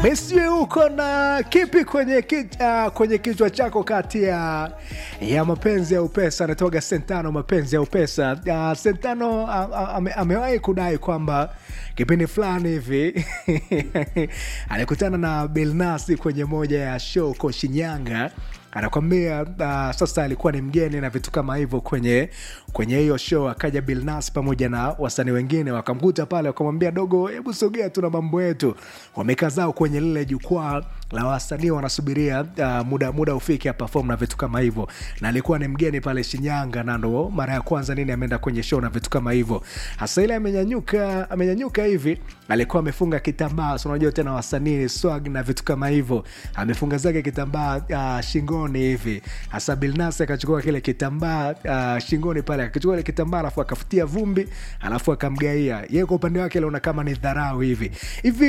Messi uko na kipi kwenye, ki, uh, kwenye kichwa chako kati ya, ya mapenzi ya upesa? Anatoka Sentano, mapenzi ya upesa. Uh, Sentano uh, ame, amewahi kudai kwamba kipindi fulani hivi alikutana na Bilnasi kwenye moja ya show ko Shinyanga anakwambia uh, sasa alikuwa ni mgeni na vitu kama hivyo kwenye kwenye hiyo show. Akaja Bilnas pamoja na wasanii wengine wakamkuta pale, wakamwambia dogo, hebu sogea, tuna mambo yetu. Wamekaa zao kwenye lile jukwaa la wasanii wanasubiria uh, muda muda ufike perform na vitu kama hivyo, na alikuwa ni mgeni pale Shinyanga, na ndo mara ya kwanza nini ameenda kwenye show na vitu kama hivyo. Hasa ile amenyanyuka amenyanyuka hivi, alikuwa amefunga kitambaa, so unajua tena wasanii swag na vitu kama hivyo, amefunga zake kitambaa uh, shingoni hivi. Hasa Bilnas akachukua kile kitambaa uh, shingoni pale, akachukua ile kitambaa alafu akafutia vumbi, alafu akamgaia yeye. Kwa upande wake aliona kama ni dharau hivi hivi